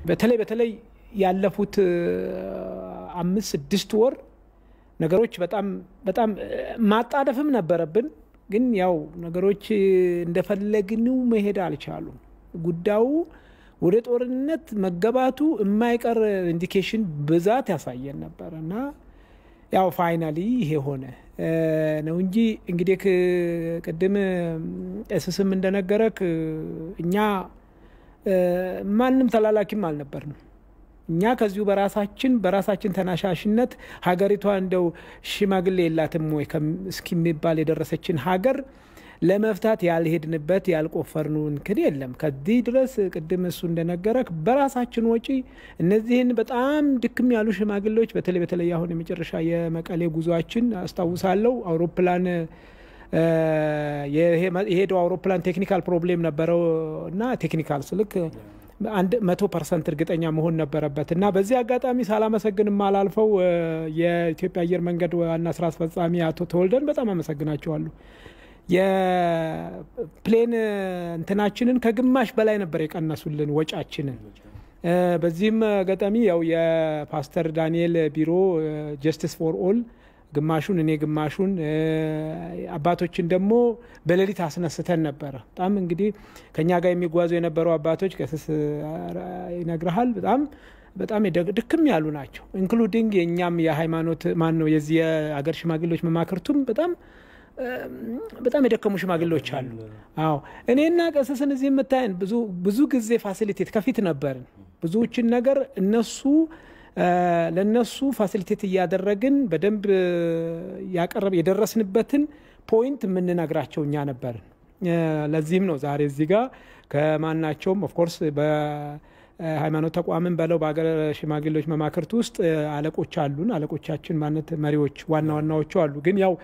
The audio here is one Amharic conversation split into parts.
በተለይ በተለይ ያለፉት አምስት ስድስት ወር ነገሮች በጣም በጣም ማጣደፍም ነበረብን። ግን ያው ነገሮች እንደፈለግንው መሄድ አልቻሉም። ጉዳዩ ወደ ጦርነት መገባቱ የማይቀር ኢንዲኬሽን ብዛት ያሳየን ነበር እና ያው ፋይናሊ ይሄ ሆነ ነው እንጂ እንግዲህ ቅድም እስስም እንደነገረክ እኛ ማንም ተላላኪም አልነበርንም። እኛ ከዚሁ በራሳችን በራሳችን ተናሻሽነት ሀገሪቷ እንደው ሽማግሌ የላትም ወይ እስኪሚባል የደረሰችን ሀገር ለመፍታት ያልሄድንበት ያልቆፈርነው እንክን የለም። ከዚህ ድረስ ቅድም እሱ እንደነገረክ በራሳችን ወጪ እነዚህን በጣም ድክም ያሉ ሽማግሌዎች በተለይ በተለይ አሁን የመጨረሻ የመቀሌ ጉዟችን አስታውሳለሁ። አውሮፕላን የሄደው አውሮፕላን ቴክኒካል ፕሮብሌም ነበረው እና ቴክኒካል ስልክ አንድ መቶ ፐርሰንት እርግጠኛ መሆን ነበረበት እና በዚህ አጋጣሚ ሳላመሰግን የማላልፈው የኢትዮጵያ አየር መንገድ ዋና ስራ አስፈጻሚ አቶ ተወልደን በጣም አመሰግናቸዋለሁ። የፕሌን እንትናችንን ከግማሽ በላይ ነበር የቀነሱልን ወጫችንን። በዚህም አጋጣሚ ያው የፓስተር ዳንኤል ቢሮ ጀስቲስ ፎር ኦል ግማሹን እኔ ግማሹን አባቶችን ደግሞ በሌሊት አስነስተን ነበረ። በጣም እንግዲህ ከኛ ጋር የሚጓዙ የነበሩ አባቶች ቀስስ ይነግርሃል በጣም በጣም ድክም ያሉ ናቸው። ኢንክሉዲንግ የእኛም የሃይማኖት ማን ነው የዚህ የአገር ሽማግሌዎች መማክርቱም በጣም በጣም የደከሙ ሽማግሌዎች አሉ። አዎ እኔና ቀስስን እዚህ የምታየን ብዙ ጊዜ ፋሲሊቴት ከፊት ነበርን። ብዙዎችን ነገር እነሱ ለነሱ ፋሲሊቴት እያደረግን በደንብ ያቀረብ የደረስንበትን ፖይንት የምንነግራቸው እኛ ነበርን። ለዚህም ነው ዛሬ እዚህ ጋር ከማናቸውም ኦፍኮርስ በሃይማኖት ተቋምን በለው በሀገር ሽማግሌዎች መማክርት ውስጥ አለቆች አሉን። አለቆቻችን ማለት መሪዎች ዋና ዋናዎቹ አሉ። ግን ያው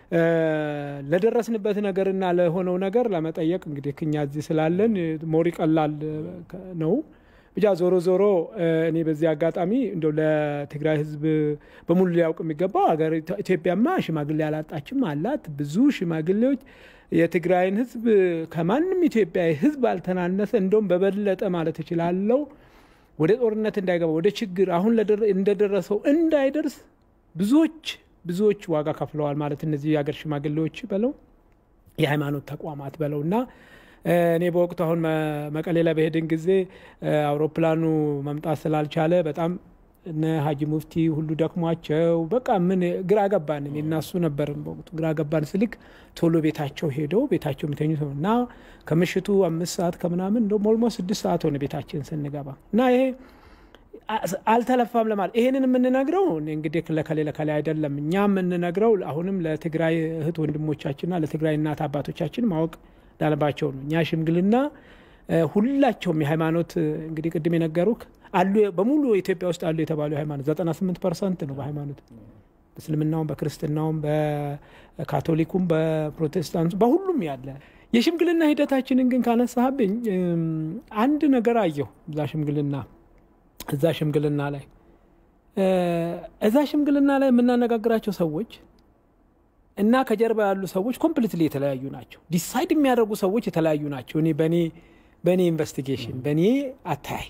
ለደረስንበት ነገርና ለሆነው ነገር ለመጠየቅ እንግዲህ እኛ እዚህ ስላለን ሞሪ ቀላል ነው። ብቻ ዞሮ ዞሮ እኔ በዚህ አጋጣሚ እንደው ለትግራይ ሕዝብ በሙሉ ሊያውቅ የሚገባው ሀገር ኢትዮጵያማ ሽማግሌ ያላጣችም አላት። ብዙ ሽማግሌዎች የትግራይን ሕዝብ ከማንም ኢትዮጵያዊ ሕዝብ አልተናነሰ እንደውም በበለጠ ማለት እችላለሁ ወደ ጦርነት እንዳይገባ ወደ ችግር አሁን እንደደረሰው እንዳይደርስ ብዙዎች ብዙዎች ዋጋ ከፍለዋል ማለት እነዚህ የሀገር ሽማግሌዎች በለው የሃይማኖት ተቋማት በለው እና እኔ በወቅቱ አሁን መቀሌ ላይ በሄድን ጊዜ አውሮፕላኑ መምጣት ስላልቻለ በጣም እነ ሀጂ ሙፍቲ ሁሉ ደክሟቸው በቃ ምን ግራ ገባን። እኔ እና እሱ ነበርን በወቅቱ ግራ ገባን ስልክ ቶሎ ቤታቸው ሄደው ቤታቸው የሚተኙ ሰው እና ከምሽቱ አምስት ሰዓት ከምናምን እንደውም ኦልሞስት ስድስት ሰዓት ሆነ ቤታችን ስንገባ እና ይሄ አልተለፋም ለማለት ይሄንን የምንነግረው እንግዲህ ለከሌ ለከሌ አይደለም። እኛ የምንነግረው አሁንም ለትግራይ እህት ወንድሞቻችንና ለትግራይ እናት አባቶቻችን ማወቅ ዳለባቸው ነው። እኛ ሽምግልና ሁላቸውም የሃይማኖት እንግዲህ ቅድም የነገሩክ አሉ በሙሉ ኢትዮጵያ ውስጥ አሉ የተባሉ ሃይማኖት 98 ፐርሰንት ነው በሃይማኖት በእስልምናውም፣ በክርስትናውም፣ በካቶሊኩም፣ በፕሮቴስታንቱ በሁሉም ያለ የሽምግልና ሂደታችንን ግን ካነሳብኝ አንድ ነገር አየሁ እዛ ሽምግልና እዛ ሽምግልና ላይ እዛ ሽምግልና ላይ የምናነጋግራቸው ሰዎች እና ከጀርባ ያሉ ሰዎች ኮምፕሊትሊ የተለያዩ ናቸው። ዲሳይድ የሚያደርጉ ሰዎች የተለያዩ ናቸው። እኔ በእኔ በእኔ ኢንቨስቲጌሽን በእኔ አታይ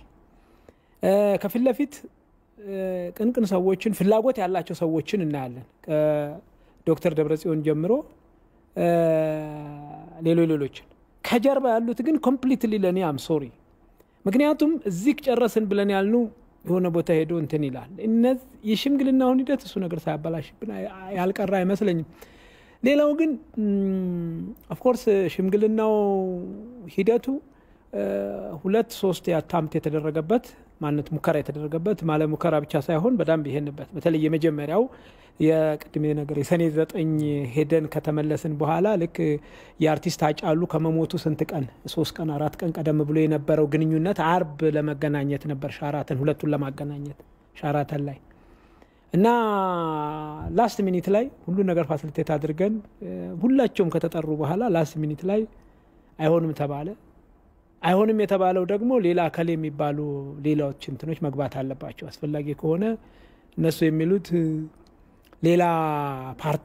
ከፊት ለፊት ቅንቅን ሰዎችን ፍላጎት ያላቸው ሰዎችን እናያለን። ከዶክተር ደብረጽዮን ጀምሮ ሌሎች ሌሎችን ከጀርባ ያሉት ግን ኮምፕሊትሊ ለእኔ አም ሶሪ ምክንያቱም እዚህ ጨረስን ብለን ያልኑ የሆነ ቦታ ሄዶ እንትን ይላል። እነዚህ የሽምግልናውን ሂደት እሱ ነገር ሳያበላሽብን ያልቀረ አይመስለኝም። ሌላው ግን ኦፍኮርስ ሽምግልናው ሂደቱ ሁለት ሶስት አታምት የተደረገበት ማነት ሙከራ የተደረገበት ማለ ሙከራ ብቻ ሳይሆን በደንብ ይሄንበት በተለይ የመጀመሪያው የቅድሜ ነገር የሰኔ ዘጠኝ ሄደን ከተመለስን በኋላ ልክ የአርቲስት አጫሉ ከመሞቱ ስንት ቀን ሶስት ቀን አራት ቀን ቀደም ብሎ የነበረው ግንኙነት አርብ ለመገናኘት ነበር ሻራተን ሁለቱን ለማገናኘት ሻራተን ላይ እና ላስት ሚኒት ላይ ሁሉ ነገር ፋሲሊቴት አድርገን ሁላቸውም ከተጠሩ በኋላ ላስት ሚኒት ላይ አይሆንም ተባለ። አይሆንም የተባለው ደግሞ ሌላ አካል የሚባሉ ሌላዎች እንትኖች መግባት አለባቸው አስፈላጊ ከሆነ እነሱ የሚሉት ሌላ ፓርቲ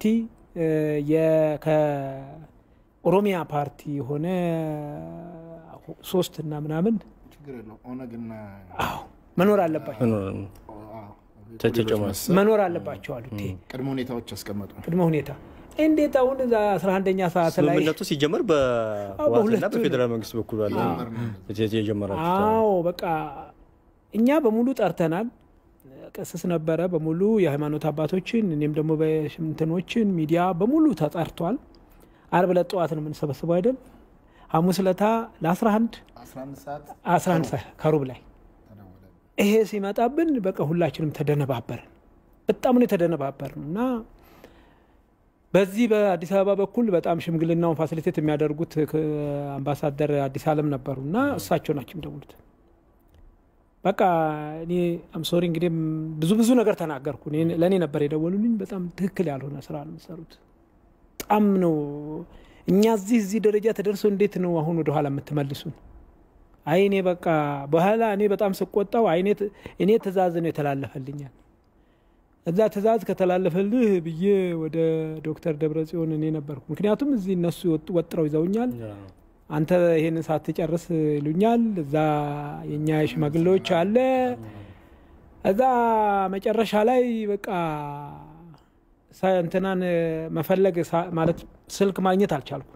ከኦሮሚያ ፓርቲ የሆነ ሶስት እና ምናምን ችግር የለው ኦነግና አዎ መኖር አለባቸው ተጨማሪ መኖር አለባቸው አሉት። ይሄ ቅድመ ሁኔታዎች ያስቀመጡ ቅድመ ሁኔታ እንዴት አሁን እዛ 11ኛ ሰዓት ላይ ስምምነቱ ሲጀመር በህወሓትና በሁለቱ በፌዴራል መንግስት በኩል ባለ የጀመራችሁ አዎ በቃ እኛ በሙሉ ጠርተናል። ቅስስ ነበረ በሙሉ የሃይማኖት አባቶችን እኔም ደግሞ በሽምንትኖችን ሚዲያ በሙሉ ተጠርቷል። አርብ ዕለት ጠዋት ነው የምንሰበስበው አይደል? ሐሙስ ዕለታ ለ11 11 ሰዓት 11 ሰዓት ከሩብ ላይ ተደወለ። ይሄ ሲመጣብን በቃ ሁላችንም ተደነባበርን። በጣም ነው የተደነባበርን እና በዚህ በአዲስ አበባ በኩል በጣም ሽምግልናውን ፋሲሊቴት የሚያደርጉት ክ- አምባሳደር አዲስ አለም ነበሩ እና እሳቸው ናቸው የሚደውሉት። በቃ እኔ አምሶሪ እንግዲህ ብዙ ብዙ ነገር ተናገርኩ። እኔ- ለእኔ ነበር የደወሉልኝ። በጣም ትክክል ያልሆነ ስራ ነው የምሰሩት። በጣም ነው እኛ እዚህ እዚህ ደረጃ ተደርሶ እንዴት ነው አሁን ወደኋላ የምትመልሱን? አይ እኔ በቃ በኋላ እኔ በጣም ስቆጣው አይ እኔ ት- እኔ ትእዛዝ ነው የተላለፈልኛል እዛ ትእዛዝ ከተላለፈልህ ብዬ ወደ ዶክተር ደብረ ጽዮን እኔ ነበርኩ። ምክንያቱም እዚህ እነሱ ወጥ- ወጥረው ይዘውኛል። አንተ ይሄንን ሳትጨርስ ይሉኛል። እዛ የእኛ ሽማግሌዎች አለ። እዛ መጨረሻ ላይ በቃ ሳ- እንትናን መፈለግ ሳ- ማለት ስልክ ማግኘት አልቻልኩም።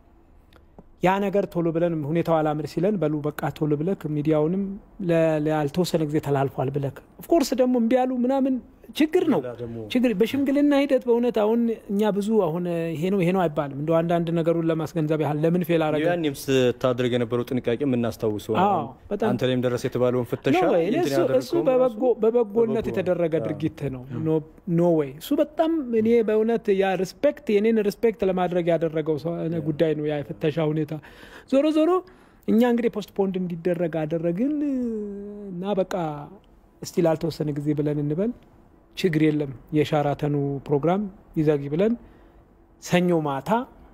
ያ ነገር ቶሎ ብለን ሁኔታው አላምር ሲለን በሉ በቃ ቶሎ ብለክ ሚዲያውንም ለ- ላልተወሰነ ጊዜ ተላልፏል ብለክ ኦፍኮርስ ደግሞ እምቢ ያሉ ምናምን ችግር ነው ችግር በሽምግልና ሂደት በእውነት አሁን እኛ ብዙ አሁን ይሄ ነው ይሄ ነው አይባልም። እንደ አንዳንድ ነገሩን ለማስገንዘብ ያህል ለምን ፌል አረገ ያኔም ስታደርግ የነበረው ጥንቃቄ የምናስታውሰው ነው። አዎ፣ በጣም አንተ ላይም ደረሰ የተባለውን ፍተሻ ኖ ወይ፣ እኔ እንትን እሱ- እሱ ያደረገውም በበጎ- በበጎነት በበጎ የተደረገ ድርጊት ነው። ኖ ወይ እሱ በጣም እኔ በእውነት ያ ሪስፔክት የኔን ሪስፔክት ለማድረግ ያደረገው ሰው- ጉዳይ ነው ያ የፍተሻ ሁኔታ። ዞሮ ዞሮ እኛ እንግዲህ ፖስትፖንድ እንዲደረግ አደረግን እና በቃ እስቲ ላልተወሰነ ጊዜ ብለን እንበል ችግር የለም የሻራተኑ ፕሮግራም ይዘግ ብለን ሰኞ ማታ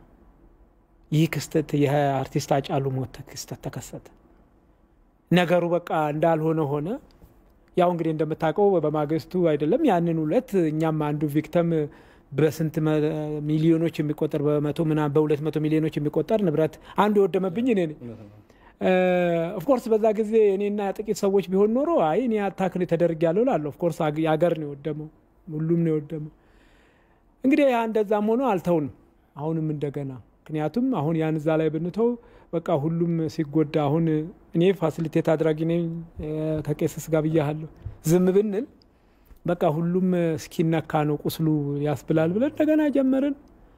ይህ ክስተት የአርቲስት አጫሉ ሞት ክስተት ተከሰተ። ነገሩ በቃ እንዳልሆነ ሆነ። ያው እንግዲህ እንደምታውቀው በማግስቱ አይደለም ያንን ሁለት እኛም አንዱ ቪክተም በስንት መ- ሚሊዮኖች የሚቆጠር በመቶ ምናምን በሁለት መቶ ሚሊዮኖች የሚቆጠር ንብረት አንዱ የወደመብኝ እኔ ነኝ። ኦፍኮርስ በዛ ጊዜ እኔና ጥቂት ሰዎች ቢሆን ኖሮ አይ እኔ አታክል ተደርግ ያለው ላለሁ ኦፍኮርስ የሀገር ነው የወደመው፣ ሁሉም ነው የወደመው። እንግዲህ ያ እንደዛም ሆኖ አልተውንም። አሁንም እንደገና ምክንያቱም አሁን ያን እዛ ላይ ብንተው በቃ ሁሉም ሲጎዳ አሁን እኔ ፋሲሊቴት አድራጊ ነኝ እ፣ ከቄስስ ጋር ብያለሁ። ዝም ብንል በቃ ሁሉም እስኪነካ ነው ቁስሉ ያስብላል ብለን እንደገና ጀመርን።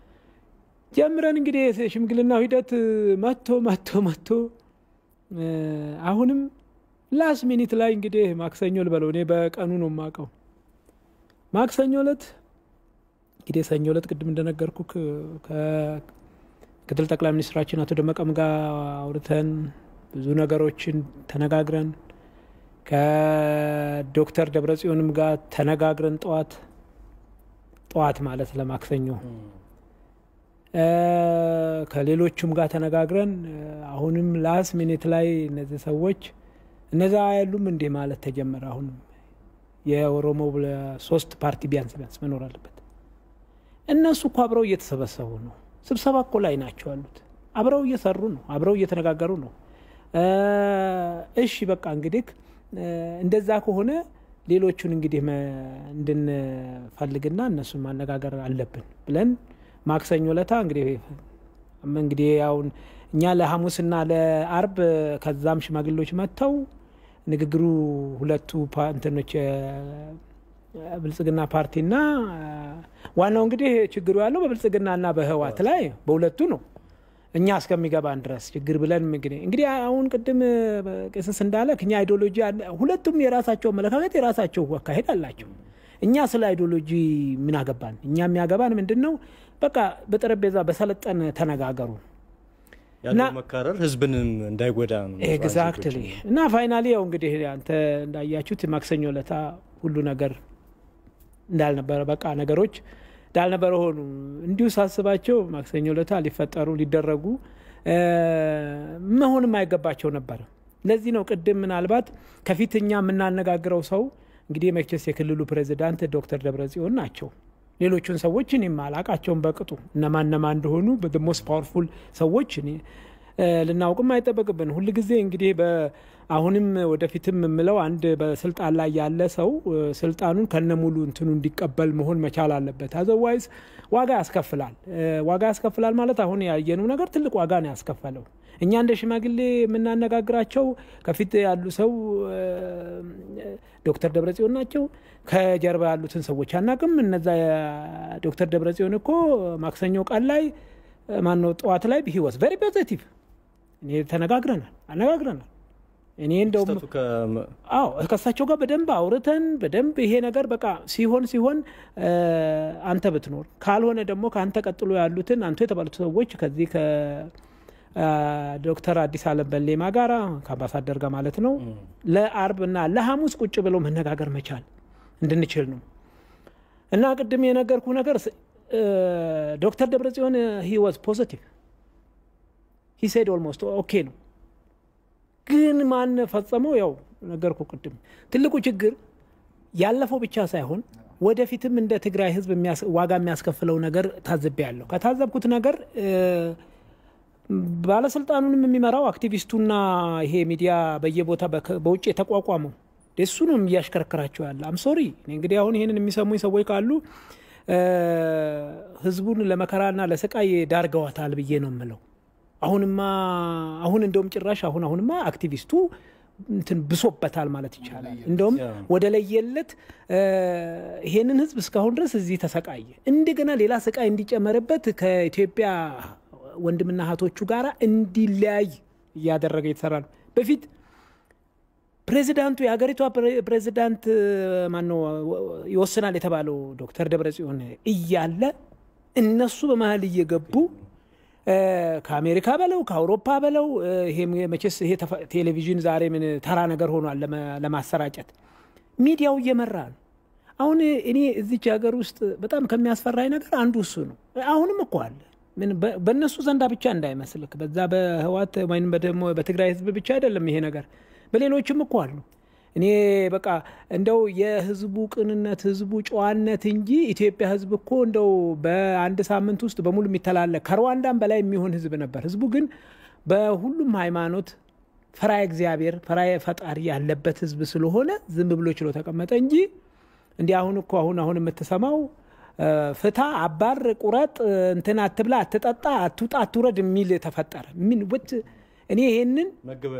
ጀምረን እንግዲህ የሽምግልናው ሂደት መቶ መቶ መቶ እ፣ አሁንም ላስ ሚኒት ላይ እንግዲህ ማክሰኞ ልበለው እኔ በቀኑ ነው የማውቀው። ማክሰኞ ዕለት እንግዲህ ሰኞ ዕለት ቅድም እንደነገርኩ ከምክትል ጠቅላይ ሚኒስትራችን አቶ ደመቀም ጋር አውርተን ብዙ ነገሮችን ተነጋግረን ከዶክተር ደብረጽዮንም ጋር ተነጋግረን ጠዋት ጠዋት ማለት ለማክሰኞ እ፣ ከሌሎቹም ጋር ተነጋግረን እ፣ አሁንም ላስ ሚኒት ላይ እነዚህ ሰዎች እነዛ ያሉም እንዲህ ማለት ተጀመረ። አሁንም የኦሮሞ ሶስት ፓርቲ ቢያንስ ቢያንስ መኖር አለበት። እነሱ እኮ አብረው እየተሰበሰቡ ነው። ስብሰባ እኮ ላይ ናቸው ያሉት። አብረው እየሰሩ ነው። አብረው እየተነጋገሩ ነው። እ፣ እሺ በቃ እንግዲህ እ፣ እንደዛ ከሆነ ሌሎቹን እንግዲህ መ- እንድንፈልግና እነሱን ማነጋገር አለብን ብለን ማክሰኞ ለታ እንግዲህ እንግዲህ ያውን እኛ ለሐሙስና ለአርብ ከዛም ሽማግሌዎች መጥተው ንግግሩ ሁለቱ ፓ- እንትኖች እ፣ ብልጽግና ፓርቲና እ፣ ዋናው እንግዲህ ችግሩ ያለው በብልጽግናና በህዋት ላይ በሁለቱ ነው። እኛ እስከሚገባን ድረስ ችግር ብለን እንግዲህ እንግዲህ አሁን ቅድም ቄስስ እንዳለ እኛ አይዲዮሎጂ አለ- ሁለቱም የራሳቸው አመለካከት የራሳቸው አካሄድ አላቸው። እኛ ስለ አይዲዮሎጂ ምን አገባን? እኛ የሚያገባን ምንድን ነው? በቃ በጠረጴዛ በሰለጠነ ተነጋገሩ። ያለው መካረር ህዝብንም እንዳይጎዳ ነው። ኤግዛክትሊ እና ፋይናሊ ያው እንግዲህ አንተ እንዳያችሁት ማክሰኞ ለታ ሁሉ ነገር እንዳልነበረ በቃ ነገሮች እንዳልነበረ ሆኑ። እንዲሁ ሳስባቸው ማክሰኞ ለታ ሊፈጠሩ ሊደረጉ እ፣ መሆንም አይገባቸው ነበረ። ለዚህ ነው ቅድም ምናልባት ከፊት እኛ የምናነጋግረው ሰው እንግዲህ መቼስ የክልሉ ፕሬዚዳንት ዶክተር ደብረጽዮን ናቸው። ሌሎቹን ሰዎች እኔም አላቃቸውም በቅጡ እነማን እነማን እንደሆኑ ሞስት ፓወርፉል ሰዎች እኔ ልናውቅም አይጠበቅብን። ሁል ጊዜ እንግዲህ አሁንም ወደፊትም የምለው አንድ በስልጣን ላይ ያለ ሰው ስልጣኑን ከነሙሉ እንትኑ እንዲቀበል መሆን መቻል አለበት። አዘዋይዝ ዋጋ ያስከፍላል። ዋጋ ያስከፍላል ማለት አሁን ያየነው ነገር ትልቅ ዋጋ ነው ያስከፈለው። እኛ እንደ ሽማግሌ የምናነጋግራቸው ከፊት ያሉ ሰው ዶክተር ደብረጽዮን ናቸው። ከጀርባ ያሉትን ሰዎች አናቅም። እነዛ ዶክተር ደብረጽዮን እኮ ማክሰኞ ቀን ላይ ማነው ጠዋት ላይ ሂወስ ቨሪ ፖዘቲቭ እኔ ተነጋግረናል አነጋግረናል። እኔ እንደውም አዎ ከእሳቸው ጋር በደንብ አውርተን በደንብ ይሄ ነገር በቃ ሲሆን ሲሆን አንተ ብትኖር ካልሆነ ደግሞ ከአንተ ቀጥሎ ያሉትን አንቱ የተባሉት ሰዎች ከዚህ ዶክተር አዲስ አለም በሌማ ጋራ ከአምባሳደር ጋር ማለት ነው ለአርብ እና ለሐሙስ ቁጭ ብለው መነጋገር መቻል እንድንችል ነው እና ቅድም የነገርኩ ነገር ዶክተር ደብረጽዮን ሂ ዋዝ ፖዘቲቭ ሂ ሴድ ኦልሞስት ኦኬ ነው። ግን ማን ፈጸመው? ያው ነገርኩ ቅድም። ትልቁ ችግር ያለፈው ብቻ ሳይሆን ወደፊትም እንደ ትግራይ ሕዝብ ዋጋ የሚያስከፍለው ነገር ታዝቤያለሁ። ከታዘብኩት ነገር ባለስልጣኑንም የሚመራው አክቲቪስቱና ይሄ ሚዲያ በየቦታ በውጭ የተቋቋመው እሱ ነው እያሽከረከራቸው ያለ። አም ሶሪ እንግዲህ አሁን ይህንን የሚሰሙኝ ሰዎች ካሉ ህዝቡን ለመከራና ለስቃይ ዳርገዋታል ብዬ ነው የምለው። አሁንማ አሁን እንደውም ጭራሽ አሁን አሁንማ አክቲቪስቱ እንትን ብሶበታል ማለት ይቻላል። እንደውም ወደ ለየለት ይሄንን ህዝብ እስካሁን ድረስ እዚህ ተሰቃየ፣ እንደገና ሌላ ስቃይ እንዲጨመርበት ከኢትዮጵያ ወንድምና እህቶቹ ጋር እንዲለያይ እያደረገ የተሰራ ነው። በፊት ፕሬዚዳንቱ የሀገሪቷ ፕሬዚዳንት ማነው ይወስናል የተባለው ዶክተር ደብረጽዮን እያለ እነሱ በመሀል እየገቡ ከአሜሪካ በለው ከአውሮፓ በለው ይሄ መቼስ ይሄ ቴሌቪዥን ዛሬ ምን ተራ ነገር ሆኗል ለማሰራጨት ሚዲያው እየመራ ነው። አሁን እኔ እዚች ሀገር ውስጥ በጣም ከሚያስፈራኝ ነገር አንዱ እሱ ነው። አሁንም እኮ አለ በእነሱ ዘንዳ ብቻ እንዳይመስልክ፣ በዛ በህዋት ወይም ደግሞ በትግራይ ህዝብ ብቻ አይደለም ይሄ ነገር በሌሎችም እኮ አሉ። እኔ በቃ እንደው የህዝቡ ቅንነት ህዝቡ ጨዋነት እንጂ ኢትዮጵያ ህዝብ እኮ እንደው በአንድ ሳምንት ውስጥ በሙሉ የሚተላለቅ ከሩዋንዳም በላይ የሚሆን ህዝብ ነበር። ህዝቡ ግን በሁሉም ሃይማኖት ፈራየ እግዚአብሔር ፈራየ ፈጣሪ ያለበት ህዝብ ስለሆነ ዝም ብሎ ችሎ ተቀመጠ እንጂ እንዲህ አሁን እኮ አሁን አሁን የምትሰማው ፍታ፣ አባር፣ ቁረጥ፣ እንትን አትብላ፣ አትጠጣ፣ አትውጣ፣ አትውረድ የሚል ተፈጠረ። ምን እኔ ይሄንን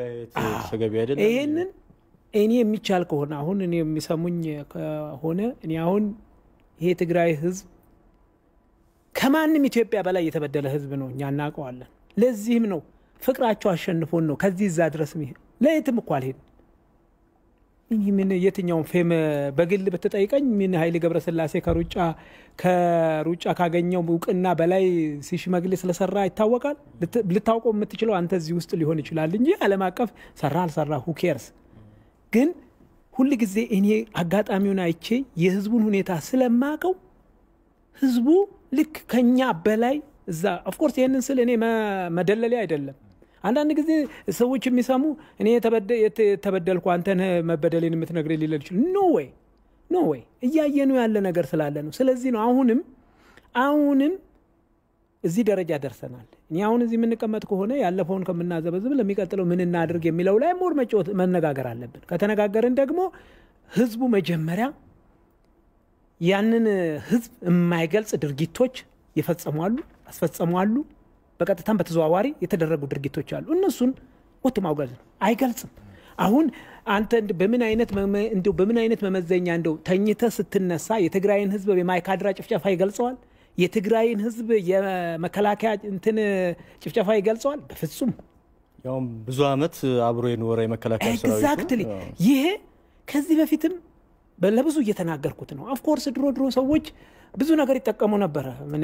ይሄንን እኔ የሚቻል ከሆነ አሁን እኔ የሚሰሙኝ ከሆነ እኔ አሁን ይሄ ትግራይ ህዝብ ከማንም ኢትዮጵያ በላይ የተበደለ ህዝብ ነው። እኛ እናውቀዋለን። ለዚህም ነው ፍቅራቸው አሸንፎን ነው ከዚህ እዛ ድረስ ለየትም እኮ አልሄድም። ይህ ምን የትኛውን ፌም በግል ብትጠይቀኝ ምን ኃይሌ ገብረስላሴ ከሩጫ ከሩጫ ካገኘው እውቅና በላይ ሲሽመግሌ ስለሰራ ይታወቃል። ልታውቀው የምትችለው አንተ እዚህ ውስጥ ሊሆን ይችላል እንጂ ዓለም አቀፍ ሰራ አልሰራ ሁኬርስ ግን ሁል ጊዜ እኔ አጋጣሚውን አይቼ የህዝቡን ሁኔታ ስለማቀው ህዝቡ ልክ ከኛ በላይ እዛ ኦፍኮርስ ይህንን ስል እኔ መደለሌ አይደለም። አንዳንድ ጊዜ ሰዎች የሚሰሙ እኔ የተበደልኩ አንተን መበደሌን የምትነግረኝ ሊለል ይችላል። ኖ ወይ ኖ ወይ እያየኑ ያለ ነገር ስላለ ነው። ስለዚህ ነው አሁንም አሁንም እዚህ ደረጃ ደርሰናል። እኔ አሁን እዚህ የምንቀመጥ ከሆነ ያለፈውን ከምናዘበዝብ ለሚቀጥለው ምን እናድርግ የሚለው ላይ ሞር መጫወት መነጋገር አለብን። ከተነጋገርን ደግሞ ህዝቡ መጀመሪያ ያንን ህዝብ የማይገልጽ ድርጊቶች የፈጸሟሉ፣ አስፈጸሟሉ፣ በቀጥታም በተዘዋዋሪ የተደረጉ ድርጊቶች አሉ። እነሱን ወጥ ማውገዝ ነው። አይገልጽም። አሁን አንተ በምን አይነት እንደው በምን አይነት መመዘኛ እንደው ተኝተ ስትነሳ የትግራይን ህዝብ የማይካድራ ጭፍጨፋ ይገልጸዋል? የትግራይን ህዝብ የመከላከያ እንትን ጭፍጨፋ ይገልጸዋል? በፍጹም። ያውም ብዙ አመት አብሮ የኖረ የመከላከያ ኤግዛክትሊ። ይሄ ከዚህ በፊትም ለብዙ እየተናገርኩት ነው። ኦፍኮርስ ድሮ ድሮ ሰዎች ብዙ ነገር ይጠቀሙ ነበረ። ምን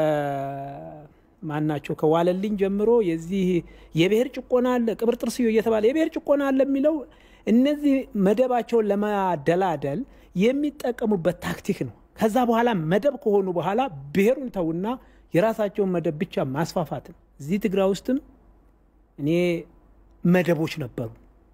ከማናቸው ከዋለልኝ ጀምሮ የዚህ የብሔር ጭቆና አለ፣ ቅብር ጥርስዮ እየተባለ የብሔር ጭቆና አለ የሚለው እነዚህ መደባቸውን ለማደላደል የሚጠቀሙበት ታክቲክ ነው። ከዛ በኋላ መደብ ከሆኑ በኋላ ብሔሩን ተውና የራሳቸውን መደብ ብቻ ማስፋፋት ነው። እዚህ ትግራይ ውስጥም እኔ መደቦች ነበሩ።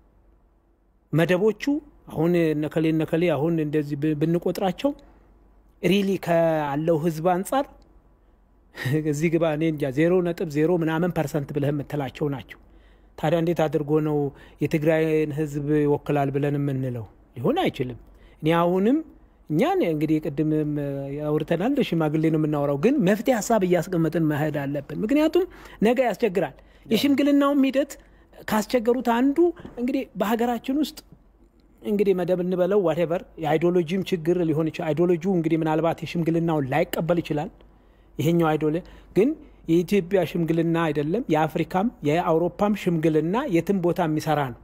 መደቦቹ አሁን ነከሌ ነከሌ አሁን እንደዚህ ብንቆጥራቸው ሪሊ ካለው ህዝብ አንጻር እዚህ ግባ እኔ እንጃ ዜሮ ነጥብ ዜሮ ምናምን ፐርሰንት ብለህ የምትላቸው ናቸው። ታዲያ እንዴት አድርጎ ነው የትግራይን ህዝብ ይወክላል ብለን የምንለው? ሊሆን አይችልም። እኔ አሁንም እኛን እንግዲህ ቅድምም አውርተናል፣ ሽማግሌ ነው የምናወራው፣ ግን መፍትሄ ሀሳብ እያስቀመጥን መሄድ አለብን። ምክንያቱም ነገ ያስቸግራል። የሽምግልናውም ሂደት ካስቸገሩት አንዱ እንግዲህ በሀገራችን ውስጥ እንግዲህ መደብ እንበለው ዋቴቨር የአይዲዮሎጂም ችግር ሊሆን ይችላል። አይዲዮሎጂው እንግዲህ ምናልባት የሽምግልናውን ላይቀበል ይችላል። ይሄኛው አይዶለ ግን የኢትዮጵያ ሽምግልና አይደለም፣ የአፍሪካም የአውሮፓም ሽምግልና የትም ቦታ የሚሰራ ነው።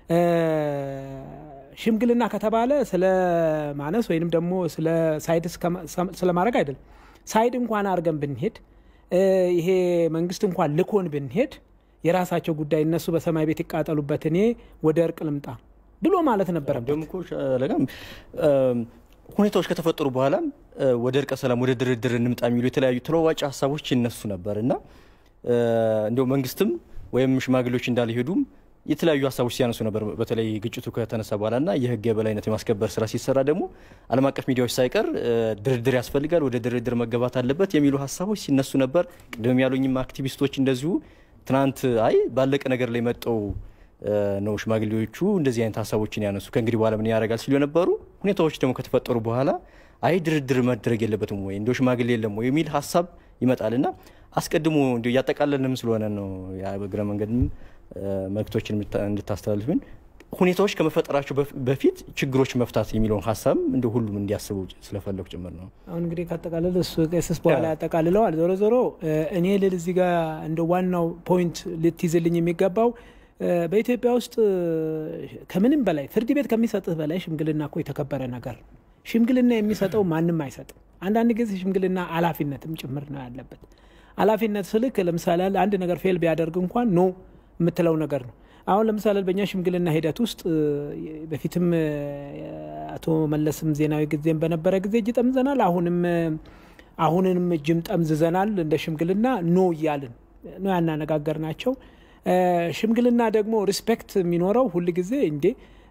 ሽምግልና ከተባለ ስለ ማነስ ወይንም ደግሞ ስለ ሳይድ ስለማድረግ አይደለም። ሳይድ እንኳን አድርገን ብንሄድ ይሄ መንግስት እንኳን ልኮን ብንሄድ የራሳቸው ጉዳይ፣ እነሱ በሰማይ ቤት ይቃጠሉበት፣ እኔ ወደ እርቅ ልምጣ ብሎ ማለት ነበረበት። ደግሞ እኮ ሻለቃም ሁኔታዎች ከተፈጠሩ በኋላም ወደ እርቀ ሰላም ወደ ድርድር እንምጣ የሚሉ የተለያዩ ተለዋዋጭ ሀሳቦች ይነሱ ነበር እና እንዲሁ መንግስትም ወይም ሽማግሌዎች እንዳልሄዱም የተለያዩ ሀሳቦች ሲያነሱ ነበር። በተለይ ግጭቱ ከተነሳ በኋላ እና የህግ የበላይነት የማስከበር ስራ ሲሰራ ደግሞ ዓለም አቀፍ ሚዲያዎች ሳይቀር ድርድር ያስፈልጋል፣ ወደ ድርድር መገባት አለበት የሚሉ ሀሳቦች ሲነሱ ነበር። ቅድም ያሉኝም አክቲቪስቶች እንደዚሁ ትናንት አይ ባለቀ ነገር ላይ መጠው ነው ሽማግሌዎቹ እንደዚህ አይነት ሀሳቦችን ያነሱ ከእንግዲህ በኋላ ምን ያደርጋል ሲሉ የነበሩ ሁኔታዎች ደግሞ ከተፈጠሩ በኋላ አይ ድርድር መደረግ የለበትም ወይ እንዲ ሽማግሌ የለም ወይ የሚል ሀሳብ ይመጣል እና አስቀድሞ እንዲ እያጠቃለልንም ስለሆነ ነው በእግረ መንገድም መልክቶችን እንድታስተላልፍን ሁኔታዎች ከመፈጠራቸው በፊት ችግሮች መፍታት የሚለውን ሀሳብ እንደ ሁሉም እንዲያስቡ ስለፈለጉ ጭምር ነው። አሁን እንግዲህ ካጠቃለል እሱ ቄስስ በኋላ ያጠቃልለዋል። ዞሮ ዞሮ እኔ ልል እዚህ ጋር እንደ ዋናው ፖይንት ልትይዝልኝ የሚገባው በኢትዮጵያ ውስጥ ከምንም በላይ ፍርድ ቤት ከሚሰጥህ በላይ ሽምግልና እኮ የተከበረ ነገር ነው። ሽምግልና የሚሰጠው ማንም አይሰጥም። አንዳንድ ጊዜ ሽምግልና ኃላፊነትም ጭምር ነው ያለበት። ኃላፊነት ስልክ ለምሳሌ አንድ ነገር ፌል ቢያደርግ እንኳን ኖ የምትለው ነገር ነው። አሁን ለምሳሌ በእኛ ሽምግልና ሂደት ውስጥ በፊትም አቶ መለስም ዜናዊ ጊዜም በነበረ ጊዜ እጅ ጠምዘናል። አሁንም አሁንንም እጅም ጠምዝዘናል። እንደ ሽምግልና ኖ እያልን ነው ያናነጋገር ናቸው። ሽምግልና ደግሞ ሪስፔክት የሚኖረው ሁል ጊዜ እንዴ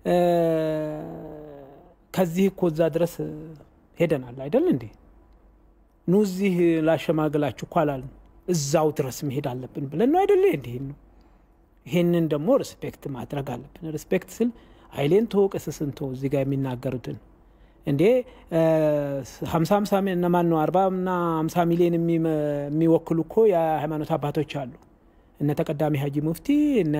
ከዚህ እኮ እዛ ድረስ ሄደናል አይደል እንዴ ኑ እዚህ ላሸማግላችሁ እኮ አላልን እዛው ድረስ መሄድ አለብን ብለን ነው አይደለ እንዲህ ነው ይሄንን ደግሞ ሪስፔክት ማድረግ አለብን ሪስፔክት ስል ሀይሌን ቶ ቅስስን ቶ እዚህ ጋር የሚናገሩትን እንዴ ሀምሳ ሀምሳ እነማን ነው አርባ እና ሀምሳ ሚሊዮን የሚወክሉ እኮ የሃይማኖት አባቶች አሉ እነ ተቀዳሚ ሀጂ ሙፍቲ እነ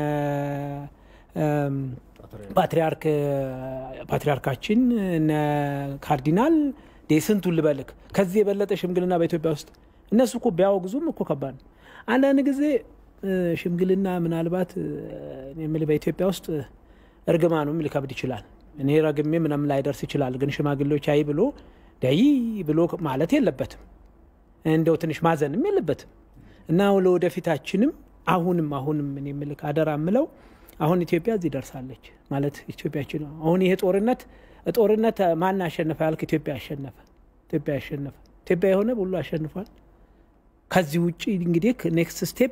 ፓትሪያርክ ፓትሪያርካችን እነ ካርዲናል ስንቱን ልበልክ ከዚህ የበለጠ ሽምግልና በኢትዮጵያ ውስጥ እነሱ እኮ ቢያወግዙም እኮ ከባድ ነው አንዳንድ ጊዜ ሽምግልና ምናልባት የምል በኢትዮጵያ ውስጥ እርግማኑም ሊከብድ ይችላል እኔ ረግሜ ምንም ላይደርስ ይችላል ግን ሽማግሌዎች አይ ብሎ ደይ ብሎ ማለት የለበትም እንደው ትንሽ ማዘንም የለበትም እና ለወደፊታችንም አሁንም አሁንም እኔ ምልክ አደራ ምለው አሁን ኢትዮጵያ እዚህ ደርሳለች ማለት ኢትዮጵያችን አሁን ይሄ ጦርነት ጦርነት ማን አሸነፈ ያልክ ኢትዮጵያ አሸነፈ ኢትዮጵያ አሸነፈ ኢትዮጵያ የሆነ ሁሉ አሸንፏል ከዚህ ውጭ እንግዲህ ኔክስት ስቴፕ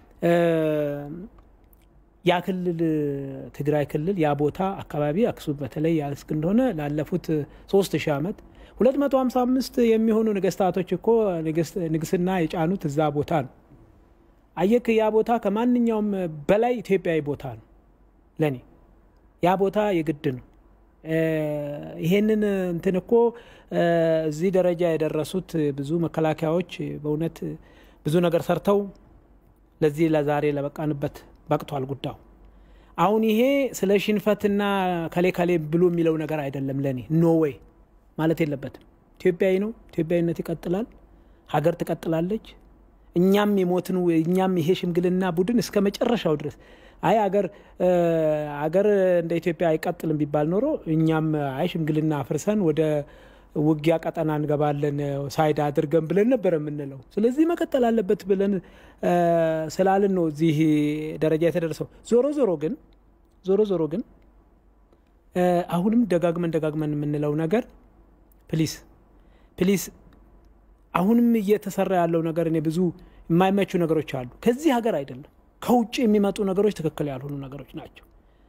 ያ ክልል ትግራይ ክልል ያ ቦታ አካባቢ አክሱም በተለይ ያስክ እንደሆነ ላለፉት ሶስት ሺህ ዓመት 255 የሚሆኑ ነገስታቶች እኮ ንግስና የጫኑት እዛ ቦታ ነው አየክ ያ ቦታ ከማንኛውም በላይ ኢትዮጵያዊ ቦታ ነው ለእኔ ያ ቦታ የግድ ነው ይሄንን እንትን እኮ እዚህ ደረጃ የደረሱት ብዙ መከላከያዎች በእውነት ብዙ ነገር ሰርተው ለዚህ ለዛሬ ለበቃንበት በቅቷል ጉዳዩ አሁን ይሄ ስለ ሽንፈትና ከሌ ከሌ ብሎ የሚለው ነገር አይደለም ለእኔ ኖ ወይ ማለት የለበትም ኢትዮጵያዊ ነው ኢትዮጵያዊነት ይቀጥላል ሀገር ትቀጥላለች እኛም የሞትን እኛም ይሄ ሽምግልና ቡድን እስከ መጨረሻው ድረስ አይ አገር አገር እንደ ኢትዮጵያ አይቀጥልም ቢባል ኖሮ እኛም አይ ሽምግልና አፍርሰን ወደ ውጊያ ቀጠና እንገባለን ሳይድ አድርገን ብለን ነበር የምንለው ስለዚህ መቀጠል አለበት ብለን ስላልን ነው እዚህ ደረጃ የተደረሰው ዞሮ ዞሮ ግን ዞሮ ዞሮ ግን አሁንም ደጋግመን ደጋግመን የምንለው ነገር ፕሊስ ፕሊስ አሁንም እየተሰራ ያለው ነገር እኔ ብዙ የማይመቹ ነገሮች አሉ ከዚህ ሀገር አይደለም ከውጭ የሚመጡ ነገሮች ትክክል ያልሆኑ ነገሮች ናቸው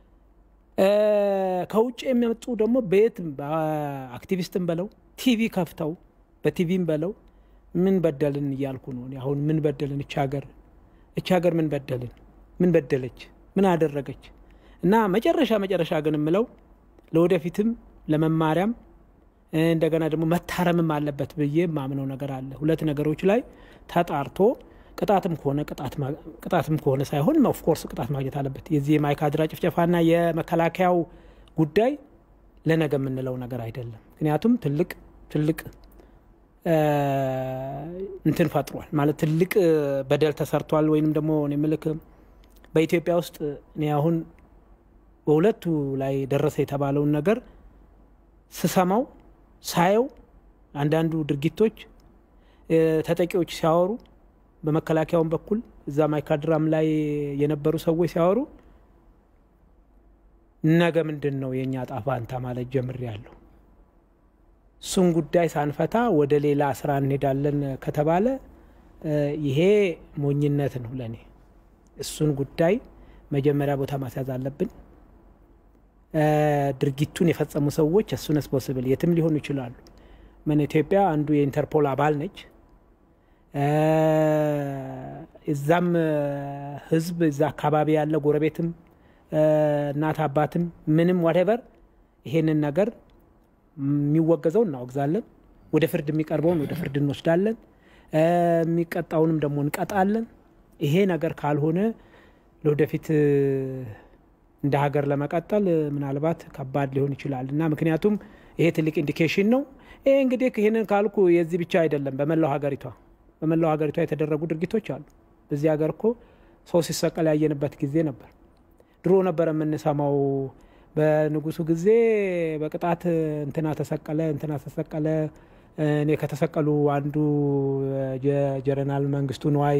ከውጭ የሚመጡ ደግሞ በየትም በአክቲቪስትም በለው ቲቪ ከፍተው በቲቪም በለው ምን በደልን እያልኩ ነው። እኔ አሁን ምን በደልን? እች ሀገር እች ሀገር ምን በደልን? ምን በደለች? ምን አደረገች? እና መጨረሻ መጨረሻ ግን የምለው ለወደፊትም ለመማሪያም እንደገና ደግሞ መታረምም አለበት ብዬ የማምነው ነገር አለ። ሁለት ነገሮች ላይ ተጣርቶ ቅጣትም ከሆነ ቅጣትም ከሆነ ሳይሆን ኦፍኮርስ ቅጣት ማግኘት አለበት። የዚህ የማይካድራ ጭፍጨፋና የመከላከያው ጉዳይ ለነገ የምንለው ነገር አይደለም። ምክንያቱም ትልቅ ትልቅ እንትን ፈጥሯል ማለት ትልቅ በደል ተሰርቷል። ወይንም ደግሞ ምልክ በኢትዮጵያ ውስጥ እኔ አሁን በሁለቱ ላይ ደረሰ የተባለውን ነገር ስሰማው ሳየው አንዳንዱ ድርጊቶች ተጠቂዎች ሲያወሩ በመከላከያውም በኩል እዛ ማይካድራም ላይ የነበሩ ሰዎች ሲያወሩ ነገ ምንድን ነው የእኛ ጣፋንታ ማለት ጀምሬያለሁ። እሱን ጉዳይ ሳንፈታ ወደ ሌላ ስራ እንሄዳለን ከተባለ ይሄ ሞኝነት ነው ለእኔ። እሱን ጉዳይ መጀመሪያ ቦታ ማስያዝ አለብን። ድርጊቱን የፈጸሙ ሰዎች እሱነስ ፖስብል የትም ሊሆኑ ይችላሉ። ምን ኢትዮጵያ አንዱ የኢንተርፖል አባል ነች። እዛም ህዝብ እዛ አካባቢ ያለ ጎረቤትም እናት አባትም ምንም ዋቴቨር ይሄንን ነገር የሚወገዘው እናወግዛለን። ወደ ፍርድ የሚቀርበውን ወደ ፍርድ እንወስዳለን። የሚቀጣውንም ደግሞ እንቀጣለን። ይሄ ነገር ካልሆነ ለወደፊት እንደ ሀገር ለመቀጠል ምናልባት ከባድ ሊሆን ይችላል እና ምክንያቱም ይሄ ትልቅ ኢንዲኬሽን ነው። ይሄ እንግዲህ ይህንን ካልኩ የዚህ ብቻ አይደለም። በመላው ሀገሪቷ በመላው ሀገሪቷ የተደረጉ ድርጊቶች አሉ። በዚህ ሀገር እኮ ሰው ሲሰቀል ያየንበት ጊዜ ነበር። ድሮ ነበር የምንሰማው በንጉሱ ጊዜ በቅጣት እንትና ተሰቀለ፣ እንትና ተሰቀለ። እኔ ከተሰቀሉ አንዱ ጀነራል መንግስቱ ነዋይ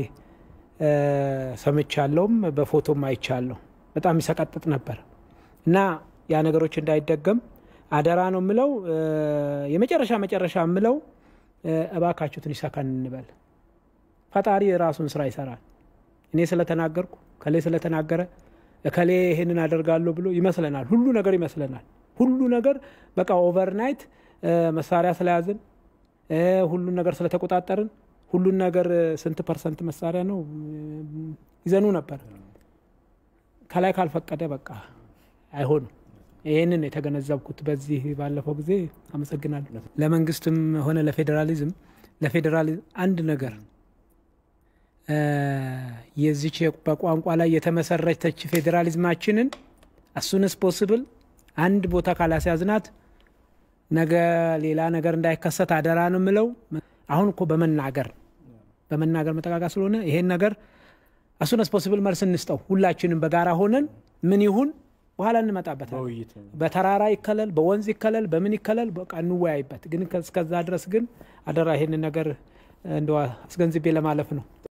ሰምቻለሁም በፎቶም አይቻለሁ። በጣም ይሰቀጥጥ ነበር እና ያ ነገሮች እንዳይደገም አደራ ነው የምለው። የመጨረሻ መጨረሻ የምለው እባካችሁ ትንሽ ሰከን እንበል። ፈጣሪ የራሱን ስራ ይሰራል። እኔ ስለተናገርኩ ከሌ ስለተናገረ እከሌ ይህንን አደርጋለሁ ብሎ ይመስለናል። ሁሉ ነገር ይመስለናል። ሁሉ ነገር በቃ ኦቨርናይት መሳሪያ ስለያዝን ሁሉን ነገር ስለተቆጣጠርን ሁሉን ነገር ስንት ፐርሰንት መሳሪያ ነው ይዘኑ ነበር። ከላይ ካልፈቀደ በቃ አይሆንም። ይህንን የተገነዘብኩት በዚህ ባለፈው ጊዜ። አመሰግናለሁ። ለመንግስትም ሆነ ለፌዴራሊዝም ለፌዴራሊዝም አንድ ነገር የዚች በቋንቋ ላይ የተመሰረተች ፌዴራሊዝማችንን አሱንስ ፖስብል አንድ ቦታ ካላስያዝናት ነገ ሌላ ነገር እንዳይከሰት አደራ ነው የምለው። አሁን እኮ በመናገር በመናገር መጠቃቃ ስለሆነ ይሄን ነገር አሱነስ ፖስብል መልስ እንስጠው። ሁላችንም በጋራ ሆነን ምን ይሁን በኋላ እንመጣበታል። በተራራ ይከለል፣ በወንዝ ይከለል፣ በምን ይከለል፣ በቃ እንወያይበት። ግን እስከዛ ድረስ ግን አደራ ይሄንን ነገር እንደ አስገንዝቤ ለማለፍ ነው።